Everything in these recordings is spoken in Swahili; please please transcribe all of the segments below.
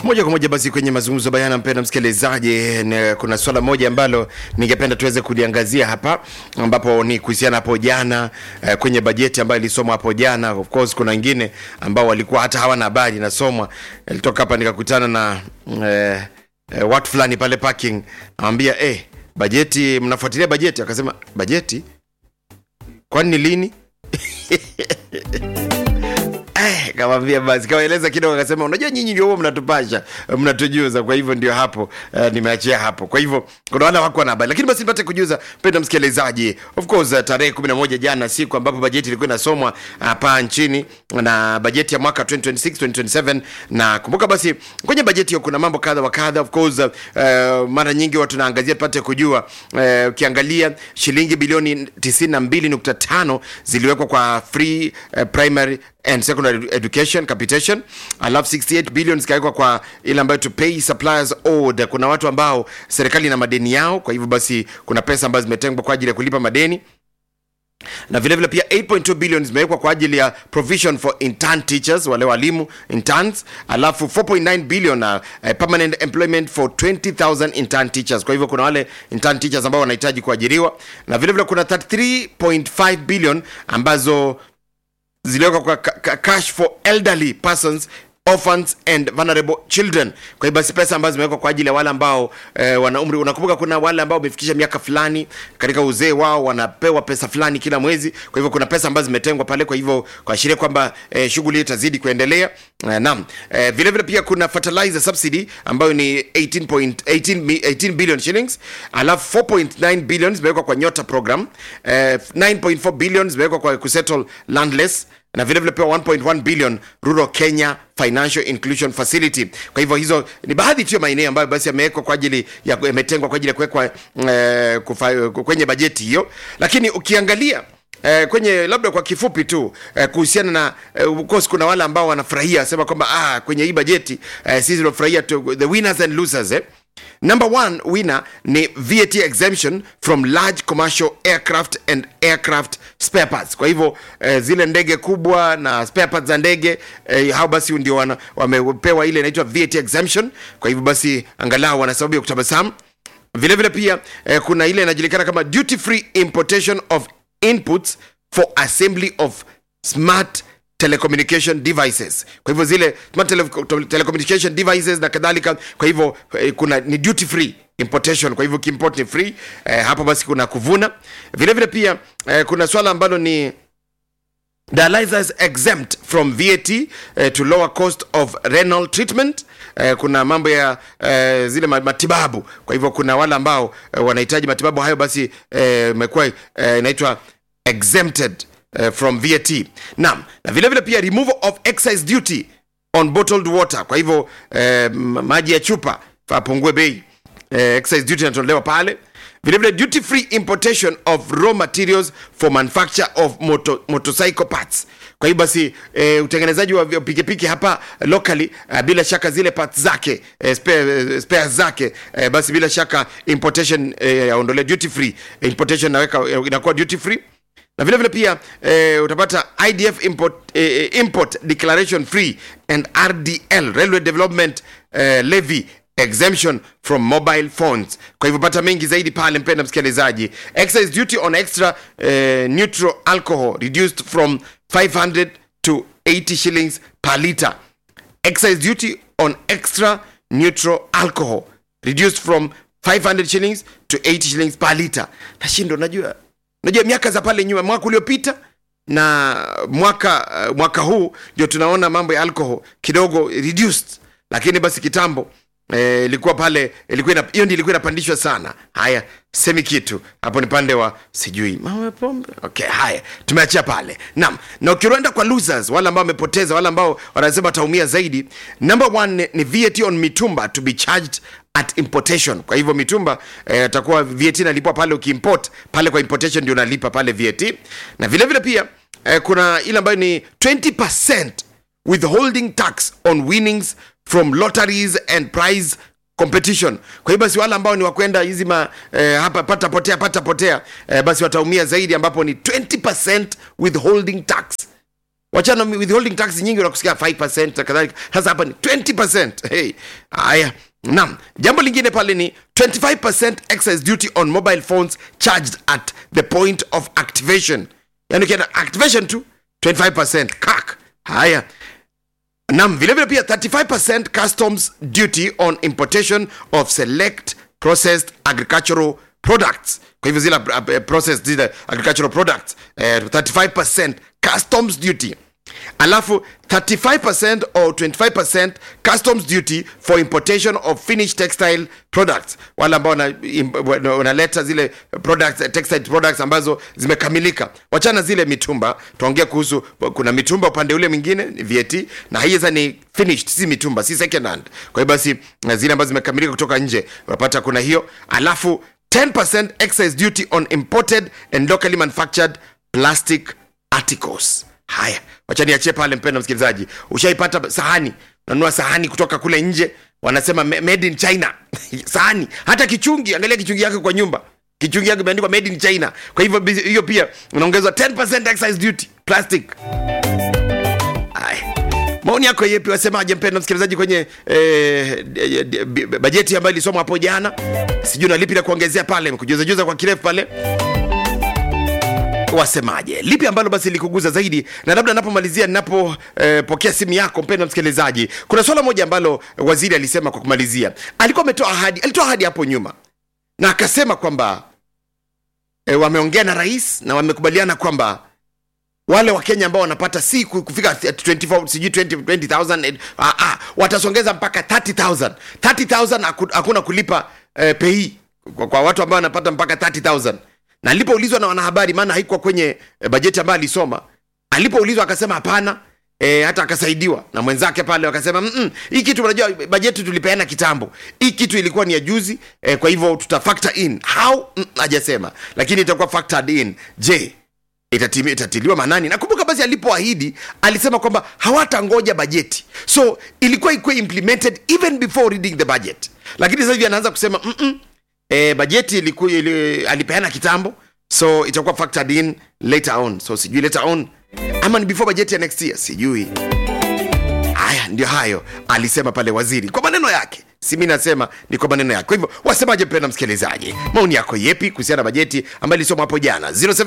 moja kwa moja basi kwenye mazungumzo bayana, mpenda msikilizaji, ni- kuna swala moja ambalo ningependa tuweze kuliangazia hapa, ambapo ni kuhusiana hapo jana eh, kwenye bajeti ambayo ilisomwa hapo jana. Of course kuna wengine ambao walikuwa hata hawana habari inasomwa. Nilitoka hapa nikakutana na eh, eh, watu fulani pale parking, nawambia eh, bajeti, mnafuatilia bajeti? Akasema bajeti, kwani ni lini? Eh, kawambia basi kawaeleza kidogo, akasema unajua nyinyi ndio huwa mnatupasha mnatujuza, kwa hivyo ndio hapo uh, nimeachia hapo. Kwa hivyo kuna wale wako na habari, lakini basi nipate kujuza mpenda msikilizaji, of course uh, tarehe 11 jana, siku ambapo bajeti ilikuwa inasomwa hapa nchini na bajeti ya mwaka 2026 2027, na kumbuka basi kwenye bajeti hiyo kuna mambo kadha wa kadha. Of course uh, mara nyingi watu naangazia tupate kujua uh, ukiangalia shilingi bilioni 92.5 ziliwekwa kwa free uh, primary and secondary education capitation, alafu 68 billion zikawekwa kwa ile ambayo to pay suppliers owed. Kuna watu ambao serikali ina madeni yao, kwa hivyo basi kuna pesa ambazo zimetengwa kwa ajili ya kulipa madeni na vile vile pia 8.2 billion zimewekwa kwa ajili ya provision for intern teachers, wale walimu interns, alafu 4.9 billion uh, uh, permanent employment for 20000 intern teachers. Kwa hivyo kuna wale intern teachers ambao wanahitaji kuajiriwa, na vile vile kuna 33.5 billion ambazo ziliwekwa kwa ka- ka- cash for elderly persons orphans and vulnerable children. Kwa hiyo basi pesa ambazo zimewekwa kwa ajili ya wale ambao eh, wana umri. Unakumbuka kuna wale ambao wamefikisha miaka fulani katika uzee wao wanapewa pesa fulani kila mwezi. Kwa hivyo kuna pesa ambazo zimetengwa pale, kwa hivyo kuashiria kwamba eh, shughuli hii itazidi kuendelea. Eh, naam. Eh, vile vile pia kuna fertilizer subsidy ambayo ni 18.18 mi- 18 billion shillings, alafu 4.9 billion zimewekwa kwa Nyota program, eh, 9.4 billion zimewekwa kwa kusettle landless na vile vile pia 1.1 billion Rural Kenya Financial Inclusion Facility. Kwa hivyo hizo ni baadhi tu ya maeneo ambayo basi yamewekwa kwa ajili ya yametengwa kwa ajili ya kuwekwa eh, kufa- kwenye bajeti hiyo, lakini ukiangalia Eh, kwenye labda kwa kifupi tu eh, kuhusiana na eh, of course kuna wale ambao wanafurahia sema kwamba ah, kwenye hii bajeti eh, sisi tunafurahia tu the winners and losers eh. Number one winner ni VAT exemption from large commercial aircraft and aircraft spare parts. Kwa hivyo eh, zile ndege kubwa na spare parts za ndege eh, hao basi ndio wana- wamepewa ile inaitwa VAT exemption. Kwa hivyo basi angalau wana sababu ya kutabasamu. Vile vile pia eh, kuna ile inajulikana kama duty free importation of inputs for assembly of smart telecommunication devices. Kwa hivyo zile smart tele telecommunication devices na kadhalika, kwa hivyo eh, kuna ni duty free importation, kwa hivyo kiimport ni free eh, hapo basi kuna kuvuna. Vile vile pia eh, kuna swala ambalo ni dialyzers exempt from VAT uh, to lower cost of renal treatment. Uh, kuna mambo ya uh, zile ma- matibabu. Kwa hivyo kuna wale ambao uh, wanahitaji matibabu hayo, basi imekuwa uh, inaitwa exempted uh, from VAT. Naam, na vile vile pia removal of excise duty on bottled water. Kwa hivyo uh, maji ya chupa apungue bei eh, excise duty inatolewa pale vile vile duty free importation of raw materials for manufacture of moto, motorcycle parts kwa hiyo basi eh, utengenezaji wa pikipiki hapa locally eh, bila shaka zile parts zake eh, spare, eh, spares zake eh, basi bila shaka importation eh, yaondolewa duty free eh, importation naweka eh, inakuwa duty free na vile vile pia eh, utapata idf import, eh, import declaration free and rdl railway development eh, levy exemption from mobile phones kwa hivyo pata mengi zaidi pale mpenda msikilizaji excise duty on extra eh, neutral alcohol reduced from 500 to 80 shillings per liter excise duty on extra neutral alcohol reduced from 500 shillings to 80 shillings per liter nashindo najua najua miaka za pale nyuma mwaka uliopita na mwaka uh, mwaka huu ndio tunaona mambo ya alcohol kidogo reduced lakini basi kitambo eh, ilikuwa pale ilikuwa ina- hiyo ndio ilikuwa inapandishwa sana haya semi kitu hapo ni pande wa sijui mambo ya pombe okay haya tumeachia pale naam na ukienda kwa losers wale ambao wamepoteza wale ambao wanasema wataumia zaidi number one ni, ni VAT on mitumba to be charged at importation kwa hivyo mitumba eh, atakuwa VAT inalipwa pale ukiimport pale kwa importation ndio unalipa pale VAT na vile vile pia eh, kuna ile ambayo ni 20% withholding tax on winnings from lotteries and prize competition kwa hiyo basi wale ambao ni wakwenda hizi ma eh, hapa pata potea pata potea eh, basi wataumia zaidi ambapo ni 20% withholding tax wachana withholding tax nyingi unakusikia 5 na kadhalika sasa hapa ni 20 hey. haya Naam, jambo lingine pale ni 25% excise duty on mobile phones charged at the point of activation. Yani ukienda activation tu 25% kak. Haya. Naam, vile vile pia 35% customs duty on importation of select processed agricultural products. Kwa hivyo zile uh, processed zile agricultural products uh, 35% customs duty alafu 35% or 25% customs duty for importation of finished textile products wale ambao wanaleta zile products, textile products ambazo zimekamilika wachana zile mitumba tuongea kuhusu kuna mitumba upande ule mwingine VAT na hii sasa ni finished si mitumba si second hand kwa hiyo basi zile ambazo zimekamilika kutoka nje unapata kuna hiyo alafu 10% excise duty on imported and locally manufactured plastic articles haya wacha niachie pale mpendo msikilizaji ushaipata sahani unanunua sahani kutoka kule nje wanasema made in china sahani hata kichungi angalia kichungi yake kwa nyumba kichungi yake imeandikwa made in china kwa hivyo hiyo pia unaongezwa 10% excise duty plastic haya maoni yako yepi wasemaje mpendo msikilizaji kwenye eh, bajeti ambayo ilisomwa hapo jana sijui na lipi la kuongezea pale kujuzajuza kwa kirefu pale wasemaje lipi ambalo basi likuguza zaidi na labda napomalizia ninapopokea eh, simu yako mpendo msikilizaji kuna swala moja ambalo waziri alisema kwa kumalizia alikuwa ametoa ahadi alitoa ahadi hapo nyuma na akasema kwamba eh, wameongea na rais na wamekubaliana kwamba wale wa kenya ambao wanapata si kufika 24 sijui 20000 ah, ah, watasongeza mpaka 30000 30000 hakuna kulipa eh, pei kwa, kwa watu ambao wanapata mpaka 30000 na alipoulizwa na wanahabari maana haikuwa kwenye e, bajeti ambayo alisoma alipoulizwa akasema hapana e, hata akasaidiwa na mwenzake pale wakasema mm hii kitu unajua bajeti tulipeana kitambo hii kitu ilikuwa ni ya juzi e, kwa hivyo tuta factor in how hajasema mm, lakini itakuwa factored in je itatimi, itatiliwa manani nakumbuka basi alipoahidi alisema kwamba hawatangoja bajeti so ilikuwa ikuwa implemented even before reading the budget lakini sasa hivi anaanza kusema mm e, bajeti iliku, ili, alipeana kitambo so itakuwa factored in later on so sijui later on ama ni before bajeti ya next year sijui haya ndio hayo alisema pale waziri kwa maneno yake si mi nasema ni kwa maneno yake kwa hivyo wasemaje mpenda msikilizaji maoni yako yepi kuhusiana na bajeti ambayo ilisoma hapo jana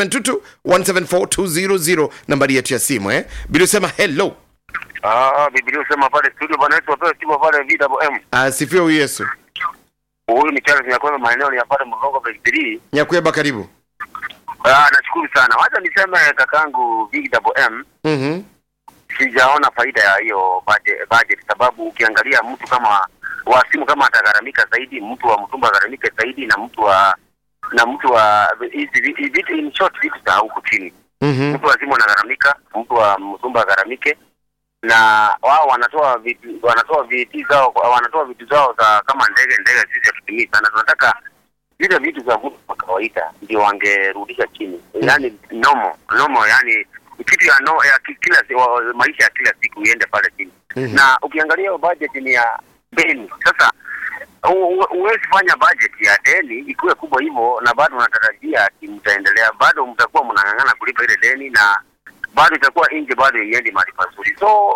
0722174200 nambari yetu ya simu eh bili usema hello Ah, Biblia usema pale studio bwana wetu wapewe timu pale VWM. asifiwe huyu yesu Huyu ni Charles Nyakwema maeneo ni pale Mgongo Break 3. nyakweba karibu Ah, nashukuru sana. Wacha niseme kakangu VWM, mm-hmm. sijaona faida ya hiyo budget, budget sababu ukiangalia mtu kama wa simu kama atagharamika zaidi, mtu wa mtumba agharamike zaidi na mtu wa na mtu wa hizi vi- vitu in short vitu za huku chini. Mm-hmm. Mtu wa simu anagharamika, mtu wa mtumba agharamike na wao wanatoa vitu wanatoa vitu zao wanatoa vitu zao za kama ndege ndege sisi hatutumii sana tunataka vile vitu za mtu wa kawaida ndio wangerudisha chini yani nomo nomo yani kitu ya, no, ya ki- kila si- wa- maisha ya kila siku iende pale chini Mhm. na ukiangalia hiyo budget ni ya deni sasa hu- hu- huwezi fanya budget ya deni ikuwe kubwa hivyo na bado unatarajia ati mtaendelea bado mtakuwa mnang'ang'ana kulipa ile deni na bado itakuwa nje bado iendi mahali pazuri so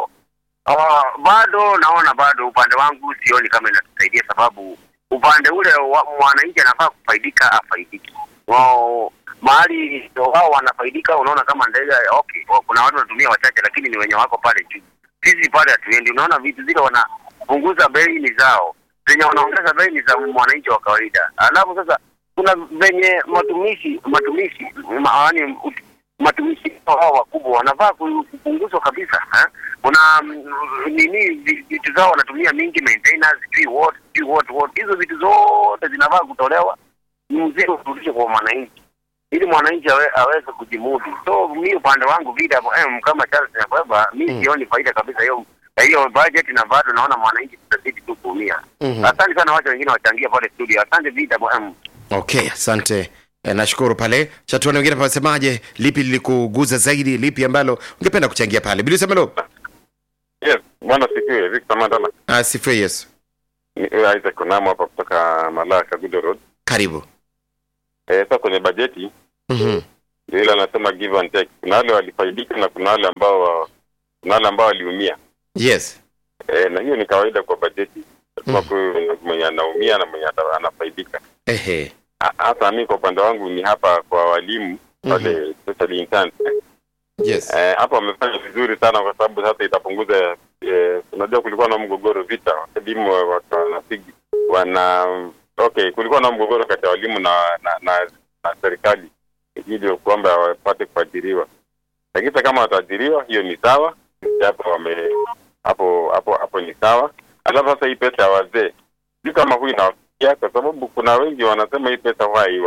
uh, bado naona bado upande wangu sioni kama inatusaidia sababu upande ule wa, mwananchi anafaa kufaidika afaidiki wao mahali wao wanafaidika unaona kama ndege okay wa- kuna watu wanatumia wachache lakini ni wenye wako pale juu sisi pale hatuendi unaona vitu zile wanapunguza bei ni zao zenye wanaongeza bei ni za mwananchi wa kawaida alafu sasa kuna venye matumishi matumishi ma, yani, matumishi hao wakubwa wanafaa ku- kupunguzwa kabisa eh? kuna mm, nini vi- vitu zao wanatumia mingi maintenance sijui what sijui what what hizo vitu zote zinafaa kutolewa mzee urudishe kwa mwananchi ili mwananchi awe, aweze kujimudu so mi upande wangu VWM kama Charles Nyakweba mi Mm. sioni faida kabisa hiyo hiyo budget na bado naona mwananchi tutazidi tu kuumia Mhm. asante sana wacha wengine wachangia pale studio asante VWM okay asante Eh, nashukuru pale chatuani wengine pasemaje lipi lilikuguza zaidi lipi ambalo ungependa kuchangia pale bili usemelo Yes, bwana sifiwe. Victor Mandala. asifiwe yesu Ni eh, Isaac Onamo hapa kutoka Malaa Kagudo Road. karibu Eh, sasa kwenye bajeti mm-hmm. ndio ile anasema give and take. Kuna wale walifaidika na kuna wale ambao wa- kuna wale ambao waliumia yes e, na hiyo ni kawaida kwa bajeti lazima kuwe mwenye anaumia na mwenye ata- anafaidika ehe Ha- hasa mi kwa upande wangu ni hapa kwa walimu wale especially interns yes Eh, hapa wamefanya vizuri sana kwa sababu sasa itapunguza eh, unajua kulikuwa na mgogoro vita walimu wa- wa- wanapigi wana okay kulikuwa na mgogoro kati ya walimu na na, na, na serikali ili kwamba wapate kuajiriwa lakini sasa kama wataajiriwa hiyo ni sawa hapo wame hapo hapo hapo ni sawa alafu sasa hii pesa ya wazee sio kama huyu inawafikia kwa sababu kuna wengi wanasema hii pesa huwa haiwa